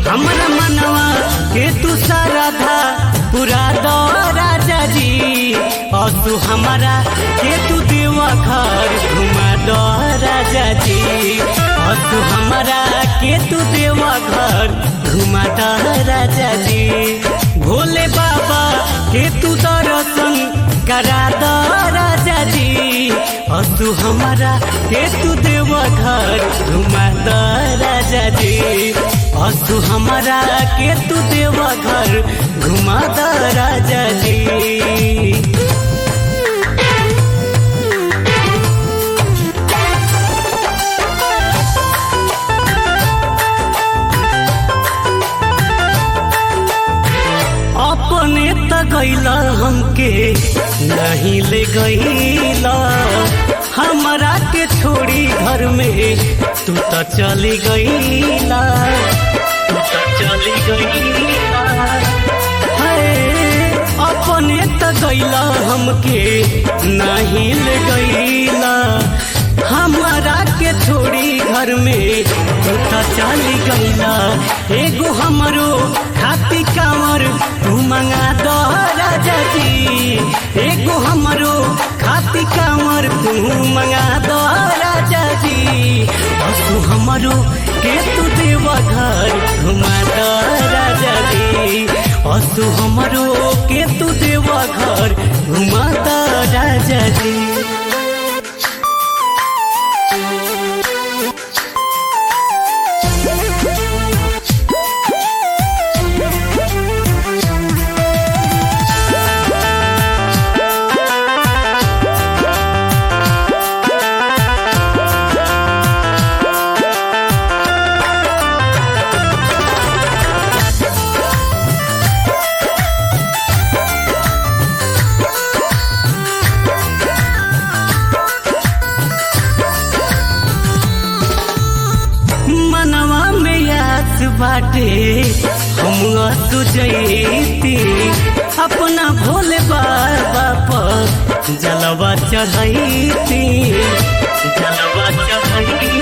हमरा मनवा के तू सारा था पूरा दो राजा जी और तू हमारा के तू देवा घर घुमा दो राजा जी और तू हमारा के तू देवा घर घुमा दो राजा जी भोले बाबा के तू दर्शन करा दो राजा जी और तू हमारा के तू देवा घर घुमा दो राजा जी और तू हमारा के तू देवा घर घुमा दो राजा जी अपने त गैला हमके नहीं ले गैला हमरा के छोड़ी घर में तू त चली गैला तू त चली गैला हाय, अपने त गैला हमके नहीं ले गैला हमारा के छोड़ी घर में तू त चली गैला एगो हमरो खाती कांवर तू मंगा दो राजा जी एगो हमरो खाती कांवर तू मंगा दो राजा जी और तू हमरो के तू देवा घर घुमा दो राजा जी और तू हमरो के तू देवा घर घुमा दो राजा जी मनवा में याद बाटे हम तुझती अपना भोले बाबा पर जलवा चढ़ती जलवा चढ़ती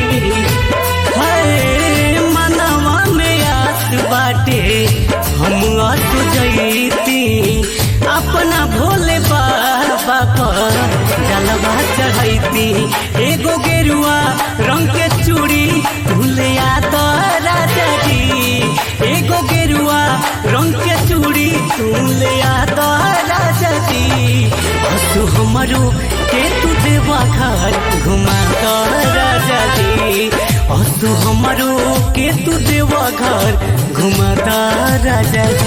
हाय मनवा में याद बाटे हम तुझती अपना भोले बाबा पर जलवा चढ़ती एगो गेरुआ रंग के चूड़ी भूलिया तो राजा जी एगो गेरुआ रंग के चूड़ी भूलिया तो राजा जी तू हमारो के तू देवा घर घुमा तो राजा जी और तू हमारो के तू देवा घर घुमा तो राजा जी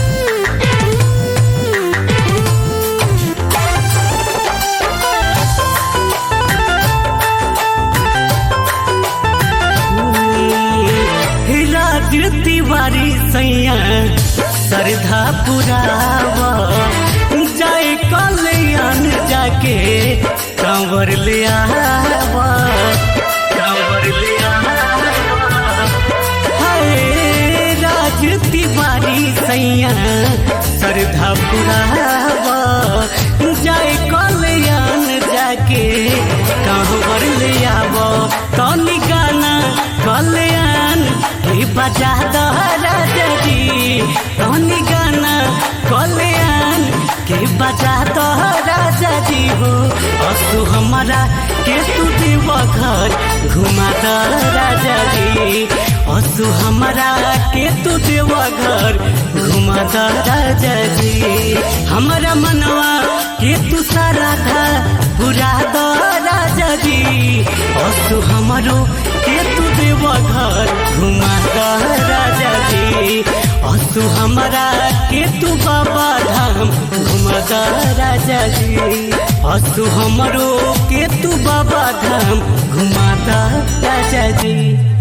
राज तिवारी सैया श्रद्धा पुरावा जाए कल्याण जाके कंवर ले आवा कंवर ले आवा हाय राज तिवारी सैया श्रद्धा पुरावा जाए कल्याण जाके कंवर ले आवा तनी गाना कल्याण के बजा दो राजा जी तनी गाना कल्याण के बजा दो राजा जी हो असु हमारा के तू देवा घर घुमा दो राजा जी असु हमारा के तू देवा घर घुमा दो राजा जी हमारा मनवा के तू सारा था पूरा दो राजा जी असु हमारो के तू देवा घर घुमा दो राजा जी असु हमारा के तू बाबा धाम घुमा दो राजा जी असु हमारो के तू बाबा धाम घुमा दो राजा जी